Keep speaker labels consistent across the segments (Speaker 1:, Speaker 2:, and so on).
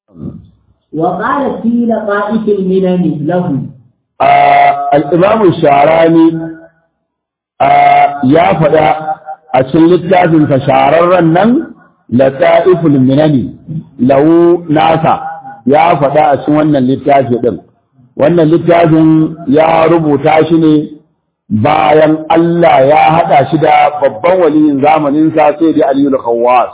Speaker 1: وقال في لقائف المنن له
Speaker 2: الإمام الشعراني ya faɗa a cikin littafinsa shahararren nan lata'iful minani lahu nasa ya faɗa a cikin wannan littafi ɗin wannan littafin ya rubuta shi ne bayan Allah ya haɗa shi da babban waliyin zamaninsa sai da Aliyu Khawwas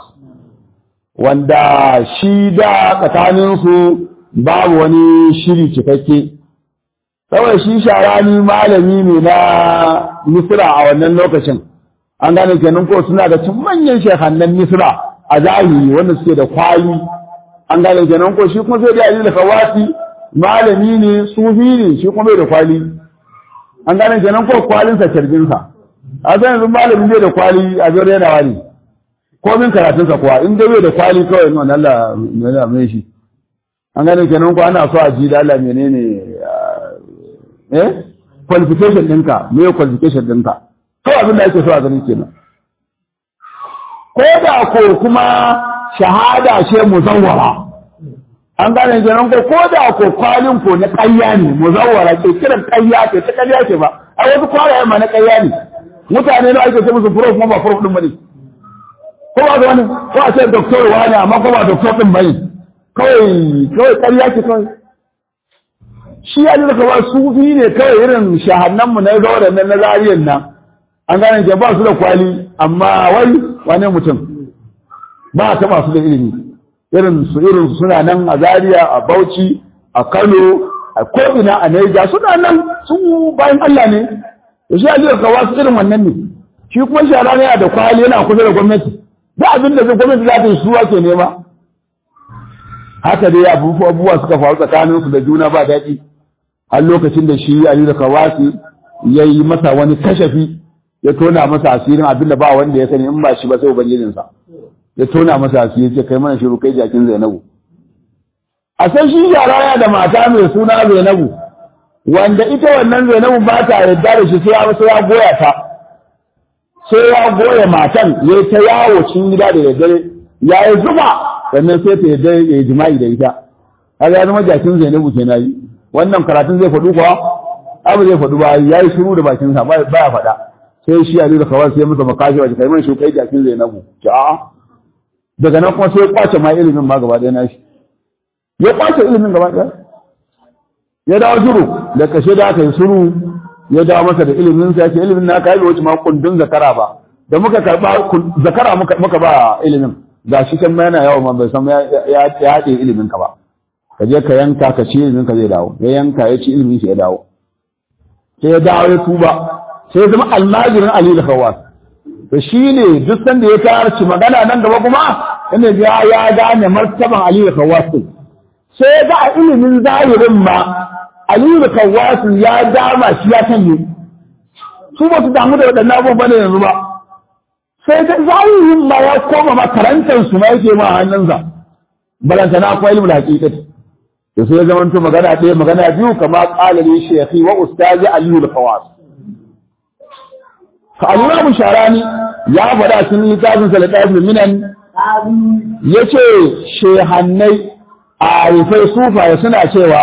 Speaker 2: wanda shi da tsakaninsu babu wani shiri cikakke kawai shi sharani malami ne na misra a wannan lokacin an gane kenan ko suna da cin manyan shekannan misra a zahiri wanda suke da kwali an gane kenan ko shi kuma sai da Aliyu Khawwasi malami ne sufi ne shi kuma bai da kwali an gane kenan ko kwalinsa kirginsa a san yanzu malamin bai da kwali a zai yana wani komin karatunsa kuwa in dai bai da kwali kawai nan Allah yana mai shi an gane kenan ko ana so a ji da Allah menene eh qualification ɗinka me qualification ɗinka kawai abin da ake so a gani kenan ko da ko kuma shahada ce muzawwara an gane kenan ko ko da ko kwalin ko na ƙarya ne muzawwara ke kiran ƙarya ce ta ƙarya ce ba a wasu kwalaye ma na ƙarya ne mutane ne ake ce musu prof kuma ba prof din bane ko ba ga wani ko a ce doctor wani amma ko ba doctor din bane kawai kawai ƙarya ce kawai shi ya da kawai sufi ne kawai irin shahannan mu na zaure nan na zariyan nan an gane ke ba su da kwali amma wai wane mutum ba ta masu da ilimi irin su irin suna nan a Zaria a Bauchi a Kano a ko'ina a Niger suna nan sun bayan Allah ne da shi Aliyu Kawa su irin wannan ne shi kuma shara ne da kwali yana kusa da gwamnati da abin da zai gwamnati za ta yi suwa ke nema haka dai abubuwa suka faru tsakanin su da juna ba daɗi har lokacin da shi Aliyu Kawasi ya yi masa wani kashafi ya tona masa asirin abin da ba wanda ya sani in ba shi ba sai ubangijinsa ya tona masa asiri ce kai mana shiru kai jakin Zainabu a san shi yara ya da mata mai suna Zainabu wanda ita wannan Zainabu ba ta yarda da shi sai ya sai ya goya ta sai ya goya matan ya ta yawo cikin gida da daddare ya yi zuba sannan sai ta yarda ya jima'i da ita kaga ya zama jakin Zainabu kenan yi wannan karatun zai faɗu kuwa abu zai faɗu ba ya yi shiru da bakinsa ba ya faɗa sai shi Ali da kawai sai masa makashi wa kai man shi kai jakin Zainabu ki a'a daga nan kuma sai ya kwace ma ilimin ma gaba ɗaya na shi ya kwace ilimin gaba ɗaya ya dawo shiru da kashe da aka yi shiru ya dawo masa da ilimin sa yake ilimin na kai wuce ma kundin zakara ba da muka karba zakara muka muka ba ilimin ga shi kan yana yawo ma bai san ya ya haɗe ilimin ka ba ka je ka yanka ka ci ilimin ka zai dawo ya yanka ya ci ilimin shi ya dawo sai ya dawo ya tuba sai ya zama almajirin Ali da Khawwas to shi ne duk sanda ya tarci magana nan gaba kuma inda ya ya gane martaban Ali da Kawwas sai ga a ilimin zahirin ma Ali da Kawwas ya dama shi ya sanye su ba su damu da waɗannan abubuwan bane yanzu ba sai ga zahirin ma ya koma makarantar su ma yake ma hannunsa balanta na akwai ilimin haƙiƙati to sai ya zama to magana ɗaya magana biyu kama ƙalali shekhi wa ustazi Ali da Kawwas al'imamu sharani ya faɗa sun littafin salatafin minan ya ce shehannai a rufai sufaye suna cewa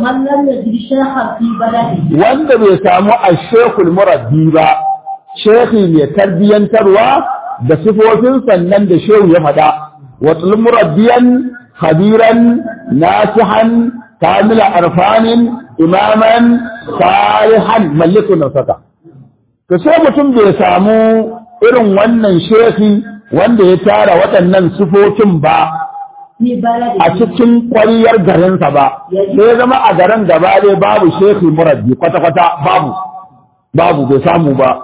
Speaker 2: wanda bai samu a shekul murabbi ba shekhi mai tarbiyyantarwa da sifofin sannan da shehu ya faɗa wasu murabbiyan khabiran nasihan kamila arfanin imaman salihan mallikun nasaka to sai mutum bai samu irin wannan shehi wanda ya tara waɗannan sifofin ba a cikin ƙwariyar garinsa ba sai ya zama a garin gaba ɗaya babu shehi murabbi kwata-kwata babu babu bai samu ba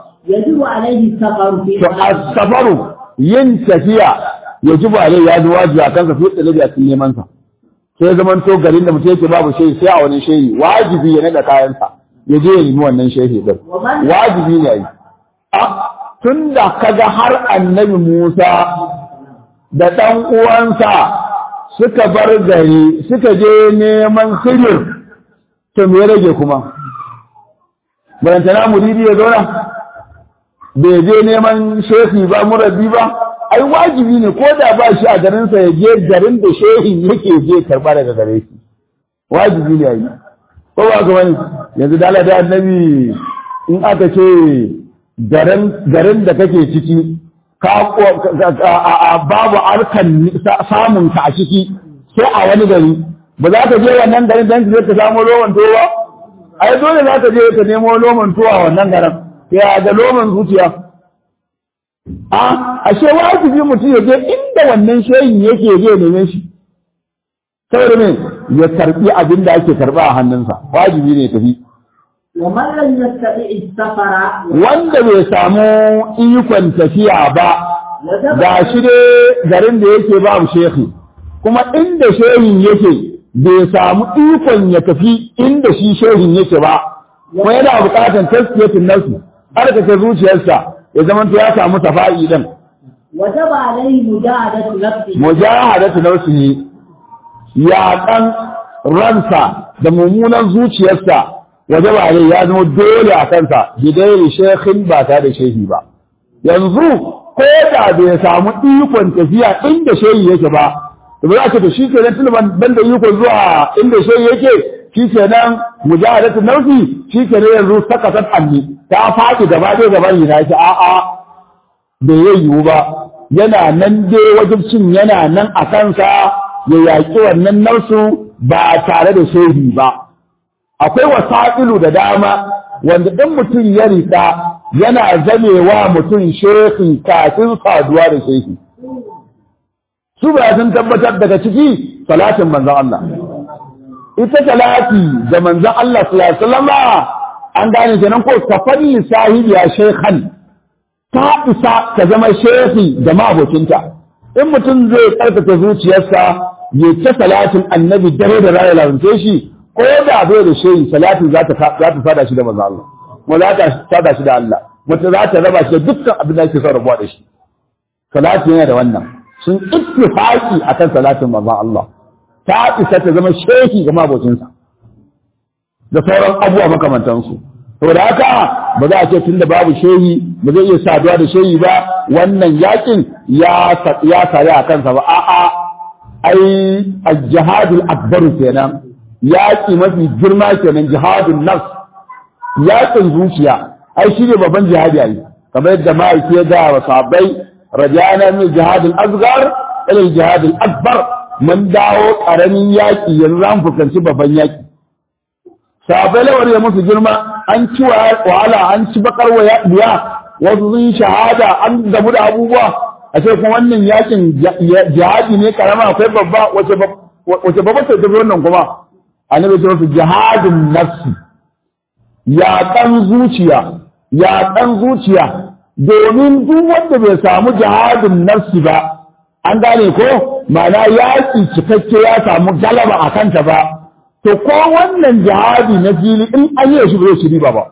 Speaker 2: to a safaru yin tafiya ya ji ba ya ji wajibi a kansa fiye da a cikin neman sa sai zaman to garin da mutum yake babu shehi sai a wani shehi wajibi ya naɗa kayansa ya je ya nemi wannan shehi din wajibi ne yi tun da kaga har annabi Musa da ɗan uwansa suka bar gari suka je neman sirri to me rage kuma barantana muridi ya zauna bai je neman shehi ba murabbi ba ai wajibi ne ko da ba shi a garinsa ya je garin da shehin yake je karba daga gare shi wajibi ne ai ko ba ga wani yanzu dala da annabi in aka ce garin garin da kake ciki ka babu arkan samun ka a ciki sai a wani gari ba za ka je wannan garin dan ka samu loman tuwa ai dole za ka je ka nemo loman tuwa wannan garin ya da loman zuciya a ashe wajibi mutum ya je inda wannan shehin yake je neman shi saboda me ya karbi abin da ake karba a hannunsa wajibi ne tafi
Speaker 1: ومن لم يستطع السفر
Speaker 2: wanda bai samu ikon tafiya ba ga shi dai garin da yake ba shehi kuma inda shehin yake bai samu ikon ya tafi inda shi shehin yake ba kuma yana bukatar taskiyatin nasu harkake zuciyarsa ya zama ya samu safa'i din
Speaker 1: وجب عليه مجاهدة نفسه
Speaker 2: mujahadatu nafsihi ya kan ransa da mummunan zuciyarsa waje ba ne ya zama dole a kansa bidairi shekhin ba ta da shehi ba yanzu ko da bai samu ikon tafiya inda shehi yake ba da ba za ka to shi ke nan tuluban ban da ikon zuwa inda shehi yake shi ke nan mujahadatu nafsi shi ke nan yanzu sakasat anni ta faɗi gaba ɗaya gaban yana shi a'a bai yiwu ba yana nan dai wajibcin yana nan a kansa ya yaƙi wannan nausu ba tare da shehi ba akwai wasa'ilu da dama wanda ɗin mutum ya riƙa yana zamewa mutum shehi kafin saduwa da shehi su ba sun tabbatar daga ciki salatin manzon Allah ita salati da manzon Allah sallallahu alaihi wasallam an gane kenan ko tafalli sahibi ya shaykhan ta isa ta zama shehi da mabocinta in mutum zai karkata zuciyarsa ya ta salatin annabi dare da rana lalace shi ko da bai da shehi salatin za ta za ta sada shi da manzo Allah kuma za ta sada shi da Allah wata za ta raba shi da dukkan abin da yake son rabuwa da shi salati yana da wannan sun ittifaqi akan salatin manzo Allah ta isa ta zama shehi ga mabocinsa da sauran abubuwa makamantansu saboda haka ba za a ce tunda babu shehi ba zai iya saduwa da shehi ba wannan yakin ya ya sare a kansa ba a'a ai al-jihadul akbar kenan yaki mafi girma kenan jihadun nafs yakin zuciya ai shi ne babban jihadi ai kamar yadda ma'aiki ya ga wa sahabbai rajana min jihadul asghar ila jihadul akbar mun dawo karamin yaki yanzu za mu fuskanci babban yaki sahabbai lawar ya musu girma an ci wahala an ci bakar biya wasu sun shahada an gamu da abubuwa a ce kuma wannan yakin jihadi ne karama akwai babba wace babba sai tafi wannan kuma annabi ce wasu jihadin nafsi yaƙan zuciya yaƙan zuciya domin duk wanda bai samu jihadin nafsi ba an gane ko ma'ana yaƙi cikakke ya samu galaba a kanta ba to ko wannan jihadi na fili in an yi shi ba zai ci riba ba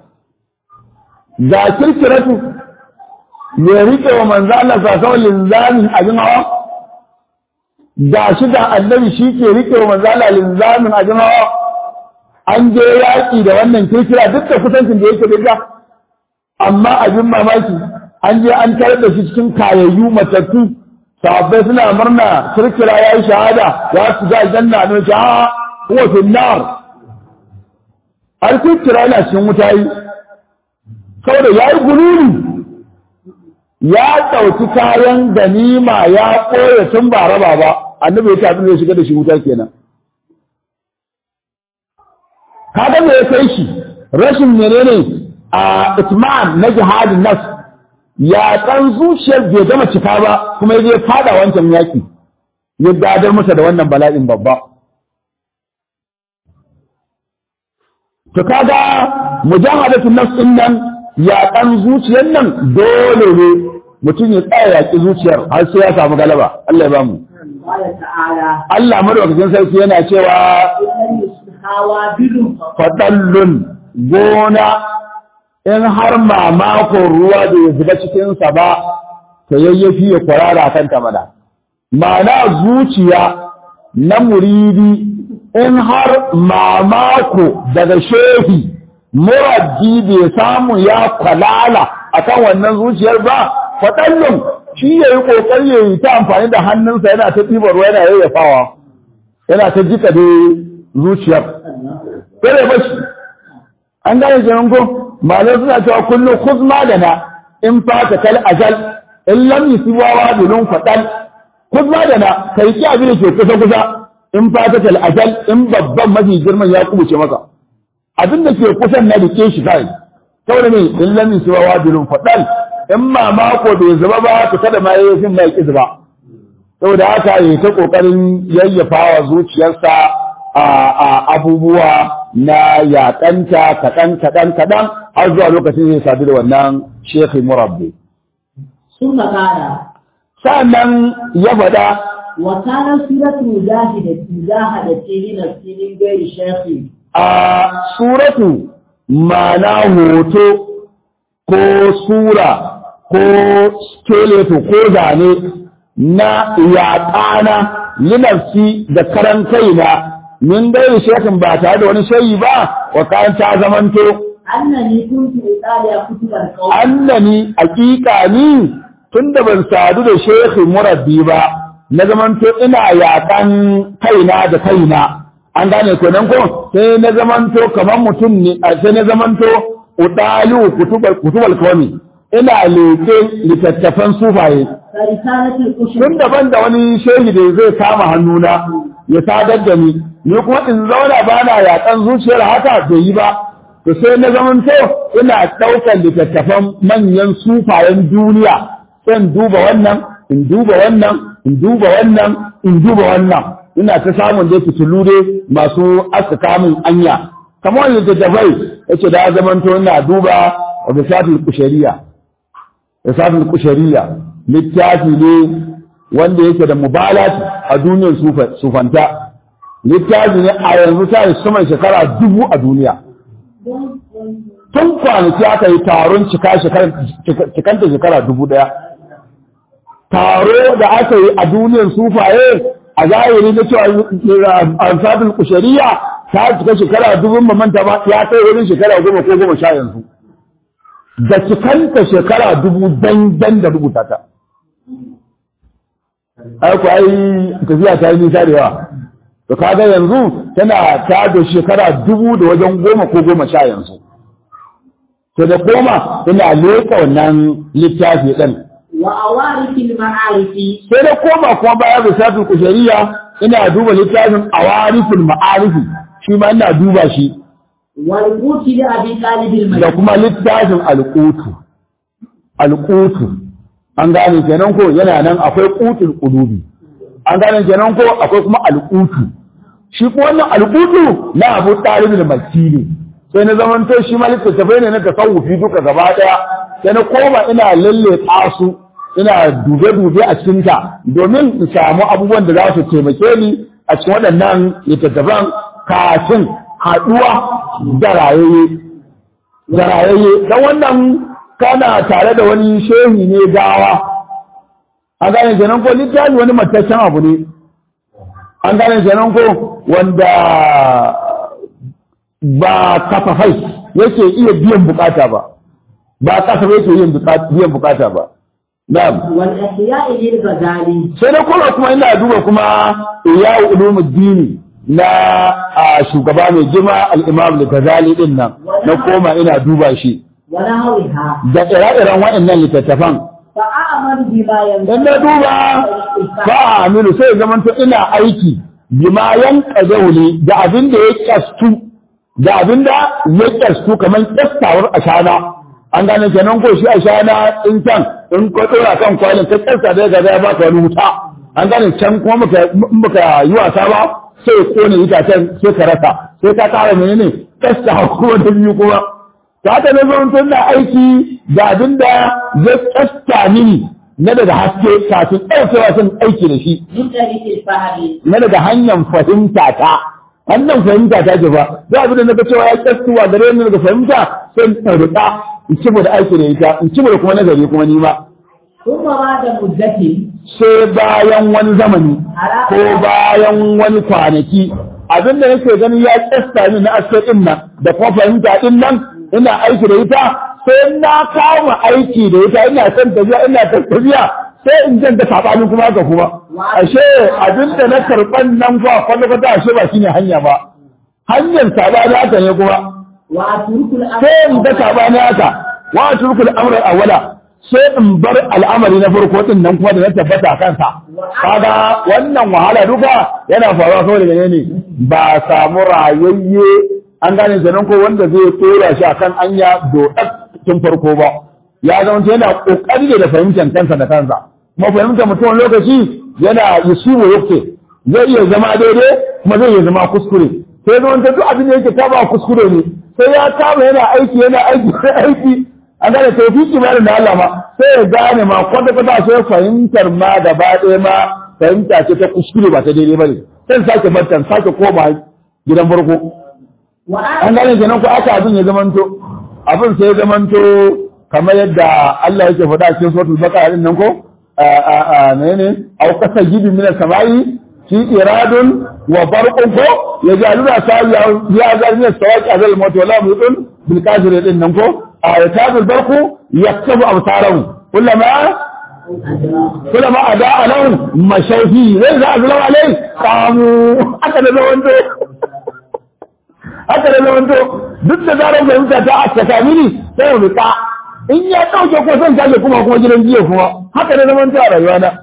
Speaker 2: ga kirkiratu ya rike wa manzo Allah sallallahu linzamin abin hawa ga shi da annabi shi ke rike wa manzo Allah linzamin abin hawa an je yaƙi da wannan kirkira duk da kusancin da yake da amma abin mamaki an je an tarar da shi cikin kayayyu matattu sahabbai suna murna kirkira ya yi shahada ya su ga aljanna ne ta huwa fi nar har kirkira yana cikin wuta yi saboda ya yi gululi ya ɗauki kayan ganima ya ɓoye tun ba raba ba annabi ya tafi zai shiga da shi wuta kenan kaga me ya kai shi rashin menene a itman na jihadin nas ya ɗan zuciyar bai gama cika ba kuma ya je fada wancan yaƙi ya gadar masa da wannan bala'in babba to kaga mujahadatu nafs din nan ya ɗan zuciyar nan dole ne mutum ya tsaya yaƙi zuciyar har sai ya samu galaba Allah ya bamu
Speaker 1: قال تعالى
Speaker 2: Allah madaukakin sarki yana cewa
Speaker 1: إن يصبحا وابل
Speaker 2: fadallun gona in har mamakon ruwa da ya zuba cikinsa ba ta yayyafi ya kwarara kan mana ma'ana zuciya na muridi in har mamako daga shehi muraddi bai samu ya kwalala akan wannan zuciyar ba fadallun shi ya yi ƙoƙari ya yi ta amfani da hannunsa yana ta ɗibar ruwa yana yayyafawa yana ta jika da zuciyar sai ya bashi an gane kenan ko malai suna cewa kullum khuzma da na in fata kal ajal in lam yusiba wa bilun fadal khuzma da na kai ki abin da ke kusa kusa in fata kal ajal in babban mafi girman ya kubuce maka abin da ke kusan na rike shi kai saboda ne in lam yusiba wa bilun fadal in ma mako bai zuba ba ka kada ma yayi fin mai zuba saboda haka yi ta kokarin yayyafawa zuciyarsa a abubuwa na yaƙanta kaɗan kaɗan kaɗan har zuwa lokacin zai sadu da wannan shekhi murabbi.
Speaker 1: Sun makara.
Speaker 2: Sa'annan ya faɗa.
Speaker 1: Wa kana suratu mujahida mujahada ce ni nafsinin gairi shekhi.
Speaker 2: A suratu ma'ana hoto ko sura ko skeleto ko zane na yaƙana linafsi da karan kaina min gairi shekin ba tare da wani shayi ba wa kayan ta zamanto
Speaker 1: annani kuntu italiya kutuban qawl
Speaker 2: annani hakika ni tunda ban sadu da shekhi murabbi ba na zamanto ina yakan kaina da kaina an gane ko nan ko sai na zamanto kamar mutum ne sai na zamanto utalu kutubal kutubal kawmi ina leke littattafan sufaye
Speaker 1: risalatul ushur
Speaker 2: tun daban da wani shehi da zai kama hannuna ya sadar da ni ni kuma in zauna ba na yaƙan zuciyar haka bai yi ba to sai na zamanto ina ɗaukar littattafan manyan sufayen duniya sai in duba wannan in duba wannan in duba wannan in duba wannan ina ta samun dai fitilu dai masu aska kamun anya kamar wani littattafai yace da ya zamanto ina duba risatul kushariya risatul kushariya littafi ne wanda yake da mubalat a duniyar sufanta littafi ne a yanzu ta yi sama shekara dubu a duniya tun kwanaki aka yi taron cikanta shekara dubu daya taro da aka yi a duniyar sufaye a zahiri na cewa ansabin kushariya ta cika shekara dubun mamanta ba ya kai wurin shekara goma ko goma sha yanzu da cikanta shekara dubu dan da rubuta ta aiku ai tafiya ta yi nisa da yawa to kaga yanzu tana ta da shekara dubu da wajen goma ko goma sha yanzu to da koma ina leka wannan littafi ɗin
Speaker 1: wa awarikil ma'arifi
Speaker 2: sai da koma kuma bayan risatul kushariya ina duba littafin awarifin ma'arifi shi ma ina duba shi
Speaker 1: wal quti da abi talibil
Speaker 2: da kuma littafin alƙutu alƙutu an gane kenan ko yana nan akwai qutul qulubi an gane kenan ko akwai kuma alƙutu shi kuma wannan alƙutu na Abu Talib al-Makki ne sai na zaman to shi ma littattafai ne na tasawufi duka gaba daya sai na koma ina lalle su ina dube dube a cikin ta domin in samu abubuwan da za su taimake ni a cikin waɗannan littattafan kafin haɗuwa da rayayye da rayayye dan wannan kana tare da wani shehi ne gawa an gane kenan ko littafi wani mataccen abu ne an gane kenan ko wanda ba kasafai yake iya biyan bukata ba ba kasafai yake yin biyan bukata ba na'am
Speaker 1: wal ihya'i lil ghazali
Speaker 2: sai na kuma kuma ina duba kuma iyawu ulumuddini na a shugaba mai girma al-imam al-ghazali din nan na koma ina duba shi
Speaker 1: wa nahwiha
Speaker 2: da ire-iren waɗannan littattafan
Speaker 1: fa a'malu bima yanzu
Speaker 2: in na duba ba amilu sai zaman to ina aiki bima yan ne da abin da ya kyastu da abin da ya kyastu kamar kyastawar ashana an gane kenan ko shi ashana in can in ko dora kan kwalin ka kyasta da ga ya baka wani wuta an gane can kuma muka in baka yi wasa ba sai kone itacen sai ka rasa sai ka kara menene kyasta kuma da biyu kuma ta haka na zo tun da aiki da abin da ya kyasta mini na daga haske kafin ɗaukewa sun aiki da shi
Speaker 1: min tariqil fahmi
Speaker 2: na daga hanyar fahimta ta hanyar fahimta ta ce ba da abin da na ga cewa ya kyastuwa gare ni daga fahimta sai in ɗaurika in ci da aiki da ita in ci da kuma nazari kuma ni ma
Speaker 1: thumma ba'da muddatin
Speaker 2: sai bayan wani zamani ko bayan wani kwanaki abin da nake ganin ya kyasta min na aske din nan da kuma fahimta din nan ina aiki da ita sai na kama aiki da ita ina son tafiya ina son tafiya sai in janta saɓani kuma haka kuma ashe abinda na karɓan nan fa kwata-kwata ashe ba shine hanya ba hanyar saɓani haka ne kuma
Speaker 1: وأترك الأمر
Speaker 2: sai in ga saɓani haka wa turkul amra awwala sai in bar al'amari na farko din nan kuma da na tabbata a kansa kaga wannan wahala duka yana faruwa kawai daga ne ba samu rayayye an gane kenan ko wanda zai tsora shi akan anya dodar tun farko ba ya zama yana kokari da fahimtar kansa da kansa kuma fahimtar mutum wani lokaci yana yusubu yake zai iya zama daidai kuma zai iya zama kuskure sai zama ta duk abin da yake kama kuskure ne sai ya kama yana aiki yana aiki aiki an gane tawfiki ma da Allah ma sai ya gane ma kwata kwata sai fahimtar ma gaba ɗaya ma fahimta ce ta kuskure ba ta daidai bane sai sake bartan sake koma gidan farko an gane kenan ko aka abin ya zamanto abin sai ya zamanto kamar yadda Allah yake faɗa cikin suratul baqara din nan ko a menene aw kasajidin min as-samai fi iradun wa barqun ko yajaluna sa'iya ya zalmin sawaqi azal mawt wala mutun bil kafirin din nan ko ayatul barqu yaktabu absarahum kullama kullama ada lahum mashayfi zai za azlamu alai qamu aka da zawanto aka da zawanto duk da zarar fahimta ta aka kamini sai mu rika in ya dauke ko son kaje kuma kuma gidan jiya kuma haka da zamanto a rayuwa na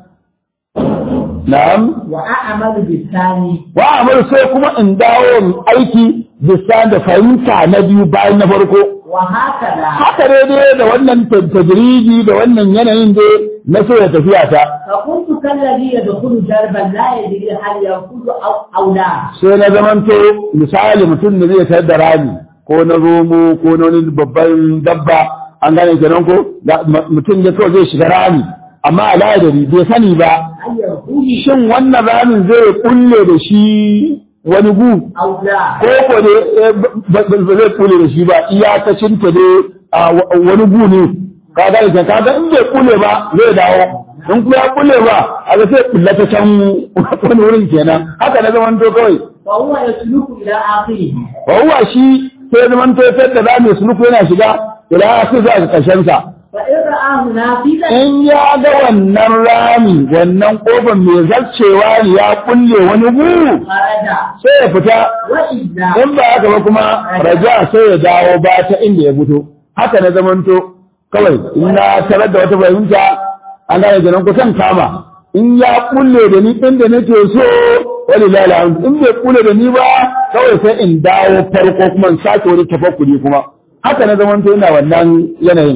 Speaker 2: na'am
Speaker 1: وأعمل بالثاني
Speaker 2: wa amal sai kuma in dawo in aiki bisa da fahimta na biyu bayan na farko
Speaker 1: وهكذا
Speaker 2: haka daidai da wannan tajridi da wannan yanayin da na so ya tafiya ta
Speaker 1: فكنت كالذي يدخل دربا لا يدري هل ينفذ أو أو لا
Speaker 2: sai na zamanto misali mutum da zai sayar da rami ko na romo ko na wani babban dabba an gane kenan ko da mutum ya kawai zai shiga rami amma a ladari bai sani ba
Speaker 1: هل ينفذ
Speaker 2: shin wannan ramin zai kulle da shi wani gu
Speaker 1: أو لا
Speaker 2: ko ko ne ba zai kule da shi ba iyakacin ta dai a wani gu ne ka ga ka kaga in bai kule ba zai dawo in kuma ya kule ba a ga sai kulla ta can wani wurin kenan haka na zaman to kawai
Speaker 1: فهو يسلك إلى آخره
Speaker 2: wa huwa shi sai zaman to sai da zamu suluku yana shiga ila sai za ga karshen sa
Speaker 1: فإن رآه نافذا
Speaker 2: in ya ga wannan rami wannan kofar mai zarcewa ne ya kulle wani gu
Speaker 1: خرج
Speaker 2: sai ya fita
Speaker 1: وإلا
Speaker 2: in ba haka ba kuma raja sai ya dawo ba ta inda ya fito haka na zamanto kawai in na tarar da wata fahimta an gane ganin kusan kama in ya kulle da ni inda nake so wani lalata in bai kulle da ni ba kawai sai in dawo farko kuma in sake wani tafakkuri kuma haka na zamanto ina wannan yanayin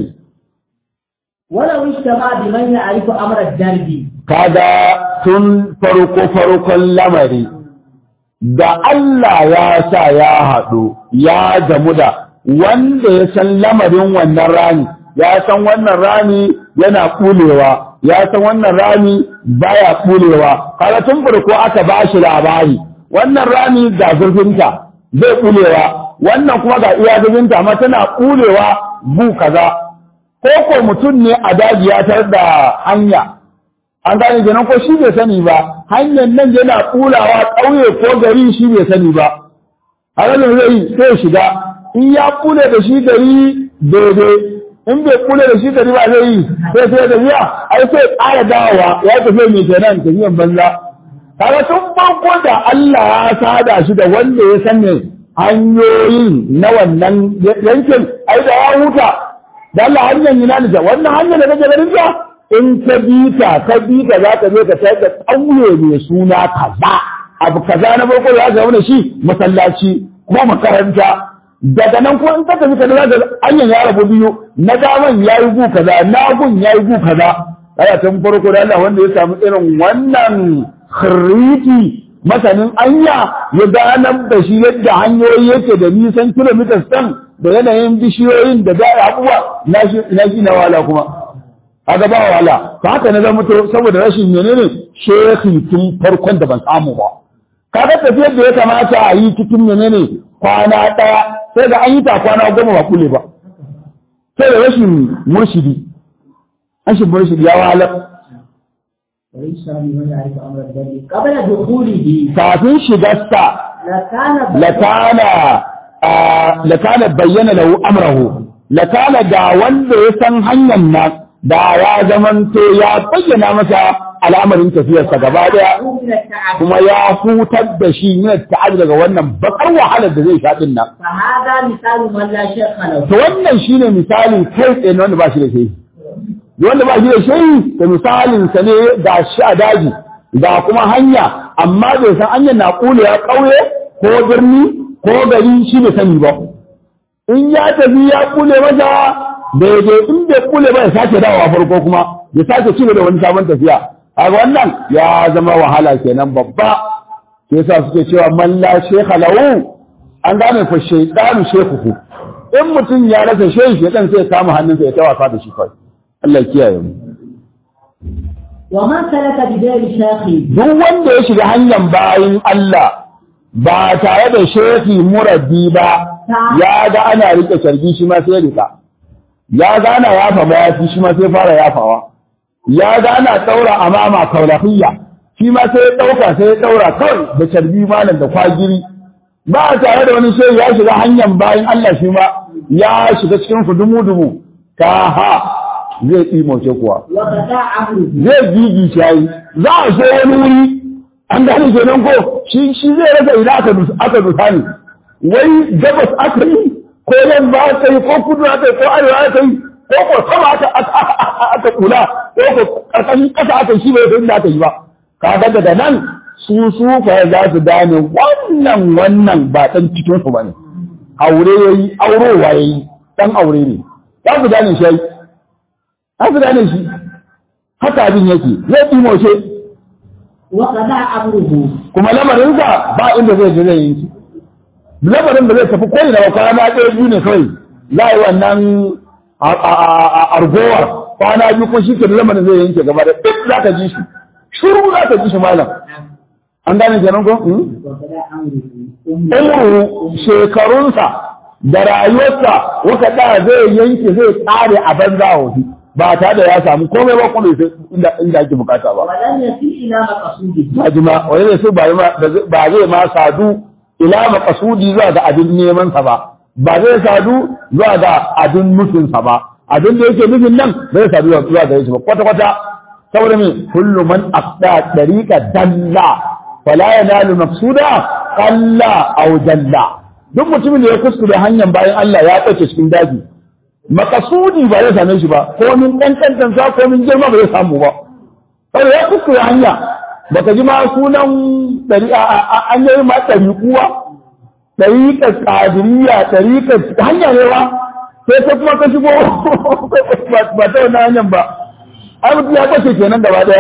Speaker 1: ولو اجتمع بمن يعرف أمر الدرب
Speaker 2: kaga tun farko farkon lamari da Allah ya sa ya haɗu ya gamu da wanda ya san lamarin wannan rami ya san wannan rami yana kulewa ya san wannan rami baya kulewa kaga tun farko aka ba shi labari wannan rami ga zurfinta zai kulewa wannan kuma ga iya zurfinta amma tana kulewa bu kaza ko ko mutum ne a daji ya tar da hanya an gane kenan ko shi bai sani ba hanyar nan yana kulawa ƙauye ko gari shi bai sani ba halin zai sai shiga in ya kule da shi gari daidai in bai kule da shi gari ba zai yi sai sai da biya ai sai ƙara dawowa ya tafi mai kenan tafiyan banza kaga tun farko da Allah ya sada shi da wanda ya san ne hanyoyin na wannan yankin ai da ya huta da Allah hanyar yana da wannan hanyar da kake ganin ta in ka bi ta ka bi ta za ka je ka sayar da ƙauye mai suna kaza abu kaza na farko da za ka shi masallaci ko makaranta daga nan ko in ka tafi ka za ka hanyar ya rabu biyu na daman ya yi gu kaza na gun ya yi gu kaza aya tun farko da Allah wanda ya samu irin wannan khiriti masanin anya ya ganar da shi yadda hanyoyi yake da nisan kilomitas ɗin da yanayin bishiyoyin da da abubuwa na shi na wala kuma kaga ba wala to haka na zama to saboda rashin menene shehi tun farkon da ban samu ba kaga tafiyar da ya kamata a yi cikin menene kwana ɗaya sai da an yi ta kwana goma ba kule ba sai da rashin murshidi rashin murshidi ya wahalar
Speaker 1: وليس بمن يعرف أمر الدرب قبل دخوله
Speaker 2: kafin shigarsa
Speaker 1: لكان
Speaker 2: lakana lakana bayyana lahu amrahu lakana da wanda ya san hanyar nan da ya zamanto ya bayyana masa al'amarin tafiyarsa gaba daya
Speaker 1: من التعب
Speaker 2: kuma ya hutar da shi ne ta'ab daga wannan bakar wahalar da zai sha din nan
Speaker 1: فهذا مثال من لا شيخ له
Speaker 2: to wannan shine misali kai tsaye na wanda ba shi da shehi wanda ba shi da shehi to misalin sa ne ga shi a daji ga kuma hanya amma bai san hanyar na kule ya kauye ko birni ko gari shi bai sani ba in ya tafi ya kule masa daidai in bai kule ba ya sake dawowa farko kuma ya sake ci da wani sabon tafiya kaga wannan ya zama wahala kenan babba sai yasa suke cewa man la shekha lahu an gane fa shaytanu shekuhu in mutum ya rasa shehi shaytan sai ya kama hannunsa ya tawafa da shi kawai Allah ya kiyaye mu
Speaker 1: ومن سلك بدار شيخ
Speaker 2: duk wanda ya shiga hanyar bayin Allah ba tare da shehi murabbi ba ya ga ana rike sarki shi ma sai ya rika ya ga ana yafa mayafi shi ma sai fara yafawa ya ga ana daura amama kaulahiyya shi ma sai ya dauka sai ya daura kawai da carbi malam da kwagiri ba tare da wani shehi ya shiga hanyar bayin Allah shi ma ya shiga cikin dumu-dumu ta ha zai tsimoce kuwa
Speaker 1: وقطع عمره
Speaker 2: zai gigi shayi za a so wani wuri an gane kenan ko shi shi zai rasa ina aka dus aka dusa ne wai gabas aka yi ko yamma aka yi ko kudu aka yi ko arewa aka yi ko ko sama aka aka kula ko ko karkashin kasa aka yi shi bai san inda aka yi ba kaga daga nan su su fa za su gane wannan wannan ba dan cikin su bane aure yayi aurowa yayi dan aure ne za su gane shi za su gane shi haka abin yake zai ɗimoce
Speaker 1: وقطع عمره
Speaker 2: kuma lamarinsa ba inda zai je zai yanki lamarin da zai tafi koyi da kwana ɗaya biyu ne kawai za a yi wannan a- a- a- a- argowar kwana biyu ko shi ke da lamarin zai yanke gaba da duk za ka ji shi shuru za ka ji shi malam an gane kenan ko Hmm?
Speaker 1: وقطع عمره
Speaker 2: umru shekarunsa da rayuwarsa waka da zai yanke zai tsare a banza a wasu ba tare da ya samu komai ba kuma bai san inda inda ake bukata ba
Speaker 1: ولم يصل إلى مقصوده
Speaker 2: majima wani ne su ba zai ma sadu ila makasudi zuwa ga abin neman sa ba ba zai sadu zuwa ga abin nufin sa ba abin da yake nufin nan zai sadu zuwa ga shi ba kwata kwata saboda me kullu man aqda tariqa dalla fala yanalu maqsuda qalla aw dalla duk mutumin da ya kuskure hanyar bayan Allah ya tsace cikin daji makasudi ba zai same shi ba ko min kankantan sa ko min girma ba zai samu ba saboda ya kuskure hanya baka ji ma sunan ɗari an yi ma ɗari kuwa ɗariƙar ƙadiriya ɗariƙar hanya ne ba sai ta kuma ka shigo ba ta wannan hanyar ba ai mutum ya kwace kenan gaba ɗaya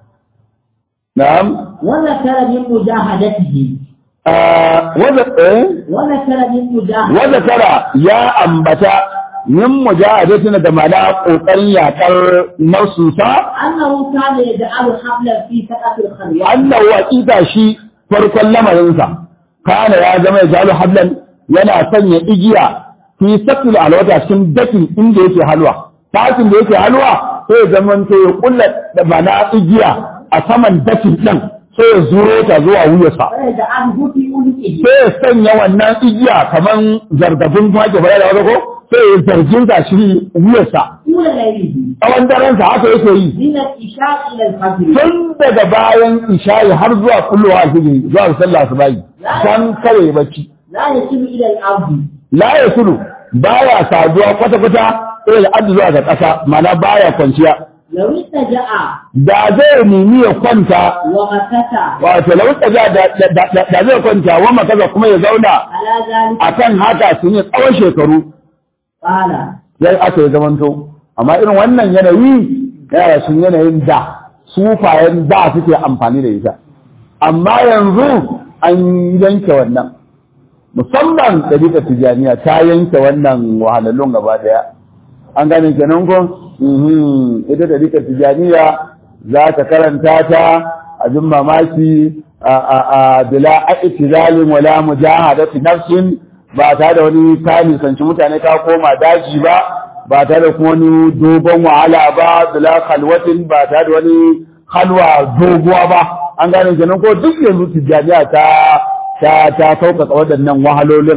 Speaker 2: na'am
Speaker 1: وذكر من مجاهدته
Speaker 2: wanda eh
Speaker 1: وذكر من مجاهدته
Speaker 2: wanda tara ya ambata min mujahadatina da mana kokarin yakar nafsusa
Speaker 1: أنه كان يجعل حملا في سقف الخلوات
Speaker 2: annahu aqida shi farkon lamarinsa kana ya zama ya jalu hablan yana sanya igiya fi sakil alwata cikin dakin inda yake halwa fasin da yake halwa sai ya zama to ya kulla da mana igiya a saman dakin din sai ya zuro ta zuwa wuyarsa
Speaker 1: ويجعله في عنقه
Speaker 2: sai ya sanya wannan igiya kaman zargafin kwake bare da wani ko sai ya zargin ta shi wuyarsa
Speaker 1: طول ليله
Speaker 2: tsawon darensa haka yake yi
Speaker 1: من العشاء إلى الفجر
Speaker 2: tun daga bayan isha'i har zuwa kullowa alfijiri zuwa sallah su bayi dan kare bacci
Speaker 1: لا يصل إلى الأرض
Speaker 2: la ya sulu baya saduwa kwata kwata sai da addu zuwa ga ƙasa mana baya kwanciya
Speaker 1: لو اتجأ
Speaker 2: da zai nemi ya kwanta
Speaker 1: وغتت
Speaker 2: wato lau tsaga da da- da- da zai kwanta wa makaza kuma ya zauna
Speaker 1: على ذلك
Speaker 2: akan haka sun yi tsawon shekaru
Speaker 1: قال
Speaker 2: sai aka yi zamanto amma irin wannan yanayi yana sun yanayin da sufayen da suke amfani da ita amma yanzu an yanke wannan musamman ɗabiƙar tijaniya ta yanke wannan wahalallun gaba daya an gane kenan ko Mhm. ita ɗabiƙar tijaniya za ta karanta ta abin mamaki a a a bila a'tizalin wala mujahadati nafsin ba tare da wani ta nisanci mutane ta koma daji ba ba tare da kuma wani dogon wahala ba bila khalwatin ba tare da wani halwa doguwa ba an gane kenan ko duk yanzu tijaniya ta ta ta sauƙaƙa waɗannan wahalolin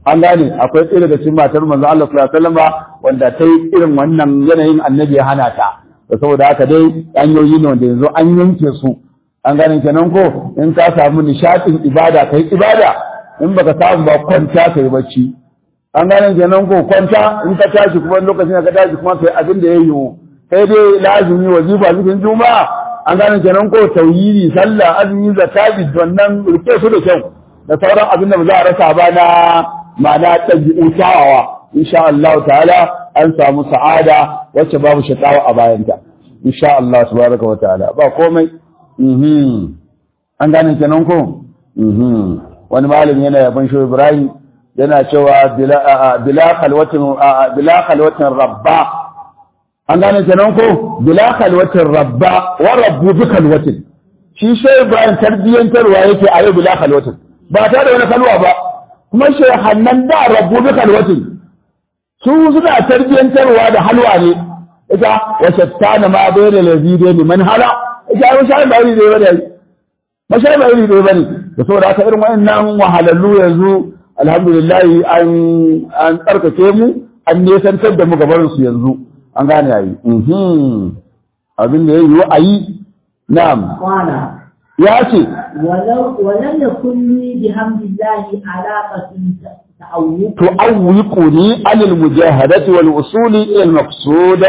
Speaker 2: an gane akwai ɗaya daga cikin matar manzo Allah sallallahu alaihi wasallam wanda ta yi irin wannan yanayin annabi ya hana ta da saboda haka dai hanyoyi ne wanda yanzu an yanke su an gane kenan ko in ka samu nishaɗin ibada kai ibada in baka samu ba kwanta kai bacci an gane kenan ko kwanta in ka tashi kuma lokacin da ka tashi kuma kai abin da ya yiwu kai dai lazimi wazifa zikin juma'a an gane kenan ko tauhidi sallah azumi zakati wannan rike su da kyau da sauran abin da ba za a rasa ba na ma'ana ɗabi'u kyawawa insha Allah ta'ala an samu sa'ada wacce babu shakawa a bayanta insha Allah tabaraka wa ta'ala ba komai mhm an gane kenan ko mhm wani malami yana yaban shi Ibrahim yana cewa bila bila khalwatin bila khalwatin rabba an gane kenan ko bila khalwatin rabba wa rabbu bi khalwatin shi shi Ibrahim tarbiyantarwa yake a yau bila khalwatin ba ta da wani kalwa ba kuma shehannan da rabbu bi khalwatin su suna tarbiyantarwa da halwa ne ita wa shattana ma bayna lazide ni man hala ita ai sai ba iri dai bane ba sai ba iri dai bane da saboda haka irin wayannan wahalallu yanzu alhamdulillah an an tsarkake mu an nesantar da mu gabarin su yanzu an gane yayi mhm abin da yayi ayi na'am
Speaker 1: قال
Speaker 2: ya ce
Speaker 1: ولو ولم يكن لي بحمد الله علاقة تعوق
Speaker 2: تعوقني عن المجاهدة والوصول إلى المقصود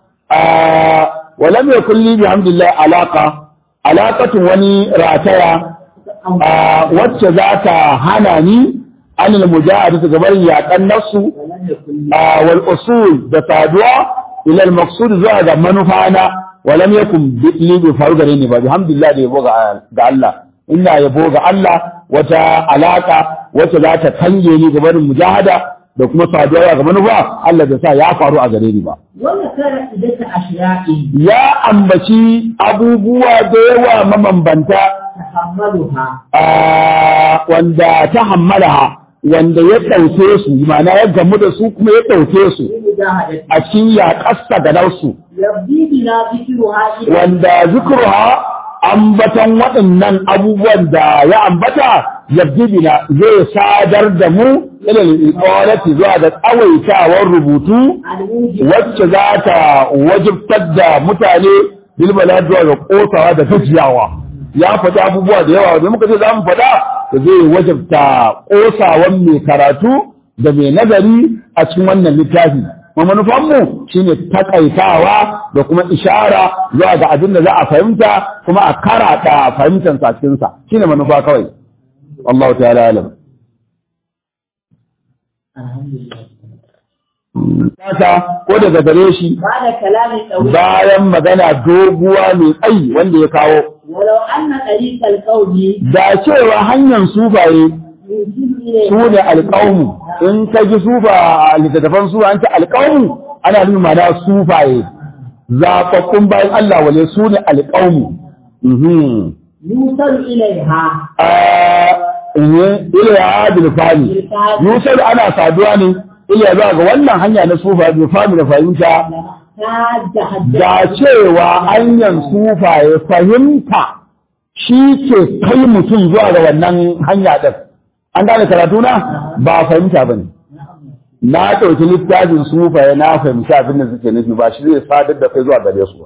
Speaker 2: آه ولم يكن لي بحمد الله علاقة علاقة وني راتيا آه واتذات هناني عن المجاهدة قبل يأتن نفسه
Speaker 1: ولم يكن لي
Speaker 2: آه والأصول بتادوا إلى المقصود زاد منفعنا ولم يكن لي بفرق ريني بحمد الله دي بوغا الله ina yabo ga Allah wata alaka wacce za ta kange ni gabanin mujahada da kuma saduwa ga manufa Allah da sa ya faru a gare ni ba
Speaker 1: وذكر عدة أشياء
Speaker 2: ya ambaci abubuwa da yawa mabambanta
Speaker 1: تحملها
Speaker 2: a wanda ta hammalaha wanda ya ɗauke su ma'ana ya gamu da su kuma ya ɗauke su
Speaker 1: بمجاهدة
Speaker 2: a cikin yaƙasta ga nausu
Speaker 1: يبدي بنا ذكرها إلى
Speaker 2: wanda zikruha ambatan waɗannan abubuwan da ya ambata yabdibina zai sadar da mu ilal iqalati zuwa ga tsawaitawar rubutu
Speaker 1: الموجب
Speaker 2: wacce za ta wajibtar da mutane bilbala zuwa ga kosawa da gajiyawa ya faɗi abubuwa da yawa da muka ce za mu faɗa da zai wajibta kosawan mai karatu da mai nazari a cikin wannan littafi kuma manufanmu shine takaitawa da kuma ishara zuwa ga abin da za a fahimta kuma a karata fahimtar sa cikin sa shine manufa kawai Allah ta'ala alam
Speaker 1: الحمد لله
Speaker 2: Kasa ko daga gare shi
Speaker 1: بعد كلام طويل
Speaker 2: bayan magana doguwa mai tsayi wanda ya kawo
Speaker 1: ولو أن طريق القول
Speaker 2: da cewa hanyar sufaye
Speaker 1: يوصل إليه
Speaker 2: su ne alƙawmu in ka ji sufa a littattafan su an ce alƙawmu ana nuna mana sufaye zaɓaɓɓun bayan Allah wale su ne alƙawmu Mhm.
Speaker 1: يوصل إليها
Speaker 2: a iliya bilfani yusuf ana saduwa ne iliya za ga wannan hanya na sufa bilfani da fahimta
Speaker 1: لمحتاج حد
Speaker 2: da cewa hanyar sufaye fahimta shi ke kai mutum zuwa ga wannan hanya ɗin an gane karatu na ba fahimta ba ne na ɗauki littafin sufaye na fahimci abin da suke nufi ba shi zai sadar da kai zuwa gare su ba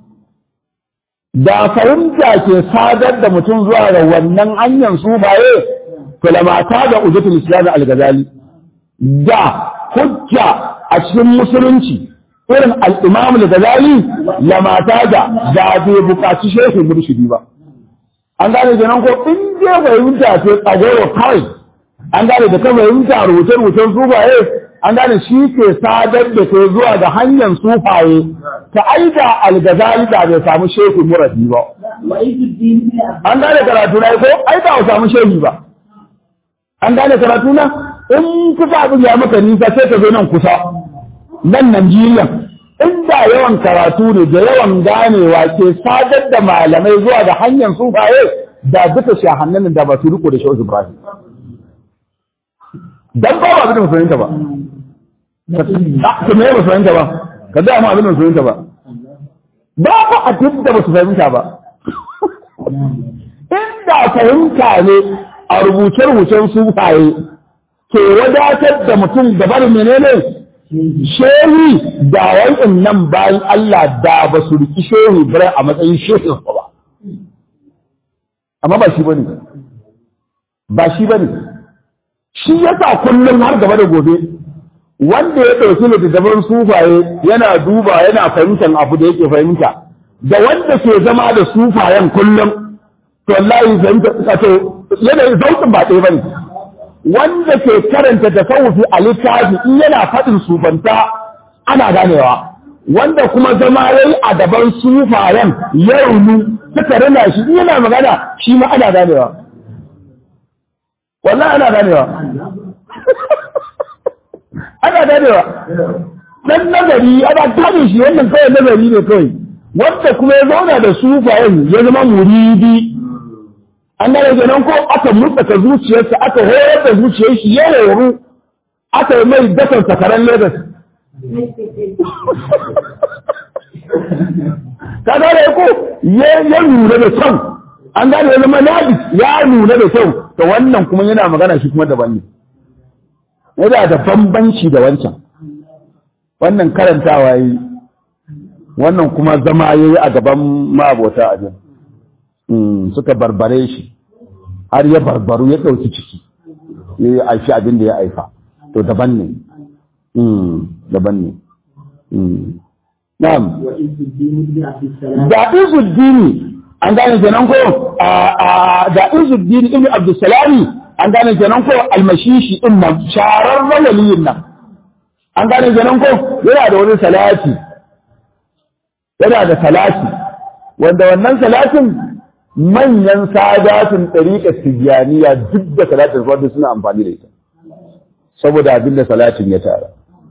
Speaker 2: da fahimta ke sadar da mutum zuwa ga wannan hanyar sufaye to lamata da ujatul islam al-ghazali da hujja a cikin musulunci irin al-imam al-ghazali lamata da da bai buƙaci shehu murshidi ba an gane kenan ko in je fahimta ce tsagoro kawai an gane da kan fahimta rubuce-rubucen sufaye an gane shi ke sadar da ke zuwa ga hanyar sufaye ta aida al-ghazali da bai samu shehu muradi ba
Speaker 1: وعيد الدين بن عبد
Speaker 2: an gane karatu na ko ai ba a samu shehi ba an gane karatu na in kusa abin ya maka nisa sai ka zo nan kusa nan Najeriya inda yawan karatu ne da yawan ganewa ke sadar da malamai zuwa da hanyar sufaye da duka shahannan da ba su riko da shehu Ibrahim dan ba ba abin da fahimta ba Ah, to me ba su fahimta ba ka da mu abin da su fahimta ba ba ba abin da ba su fahimta ba inda fahimta ne a rubuce-rubucen sufaye ke wadatar da mutum gabar menene shehi da wa'in nan bayan Allah da ba su riki shehi bare a matsayin shehin ba amma ba shi bane ba shi bane shi yasa kullum har gaba da gobe wanda ya ɗauki littattafan sufaye yana duba yana fahimtar abu da yake fahimta da wanda ke zama da sufayen kullum to wallahi fahimta to yana zaukin ba ɗaya bane wanda ke karanta tasawufi a littafi in yana faɗin sufanta ana ganewa wanda kuma zama yayi a gaban sufayen ya raunu suka rina shi in yana magana shi ma ana ganewa wallahi ana ganewa ana ganewa dan nazari ana gane shi wannan kawai nazari ne kawai wanda kuma ya zauna da sufayen ya zama muridi an gane kenan ko aka mutsaka zuciyarsa aka horar da zuciyar shi ya horu aka yi mai dakan sakaran Lagos. Ka gane ko ya nuna da kyau an gane ya zama labis ya nuna da kyau to wannan kuma yana magana shi kuma daban ne. Yana da bambanci da wancan. Wannan karantawa yi wannan kuma zama ya yi a gaban mabota a jin. suka barbare shi har ya barbaru ya ɗauki ciki ya yi aifi abin da ya aifa to daban ne daban ne na'am da izuddini an gane kenan ko da izuddini ibn abdussalami an gane kenan ko almashishi din nan shararren waliyin nan an gane kenan ko yana da wani salati yana da salati wanda wannan salatin manyan sadatun ɗariƙar tijjaniya duk da salatin farko suna amfani da ita saboda abin da salatin ya tara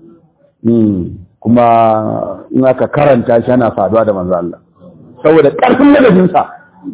Speaker 2: kuma in aka karanta shi ana saduwa da manzo Allah saboda ƙarfin ladabinsa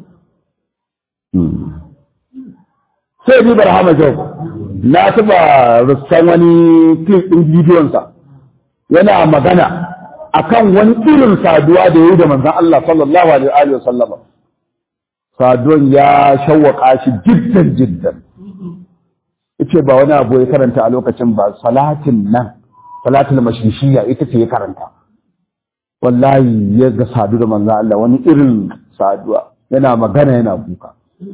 Speaker 2: sai bi barhama jau na taba russan wani clip ɗin bidiyonsa yana magana akan wani irin saduwa da ya yi da manzon Allah sallallahu alaihi wa sallama saduwan ya shawwaka shi jiddan jiddan yace ba wani abu ya karanta a lokacin ba salatin nan salatul mashrishiya ita ce ya karanta wallahi ya ga sadu da manzo Allah wani irin saduwa yana magana yana kuka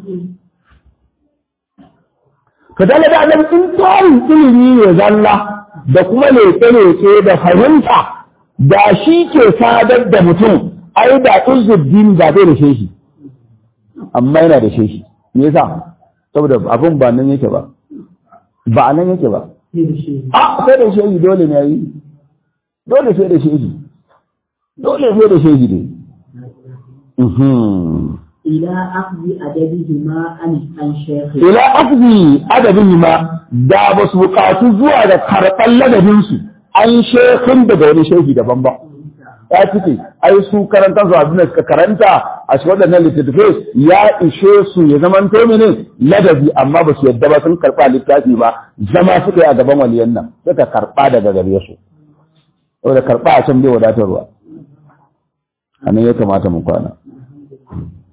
Speaker 2: ka dala da nan in tarin ilimi ne zalla da kuma leke-leke da fahimta da shi ke sadar da mutum ai da izuddin da bai da shehi amma yana da shehi me yasa saboda abin ba nan yake ba ba nan yake ba a sai da shehi dole ne yi dole sai da shehi dole sai da shehi ne
Speaker 1: ila akhdhi adabihima an an shaykh
Speaker 2: ila akhdhi adabihima da ba su bukatu zuwa da karɓar ladabinsu an shekhin daga wani shehi daban ba ya cike ai su karanta su abin da suka karanta a cikin waɗannan littattafai ya ishe su ya zama to ne ladabi amma ba su yadda ba sun karɓa littafi ba zama suka yi a gaban waliyan nan suka karɓa daga gare su saboda karɓa a can bai wadatarwa a nan ya kamata mu kwana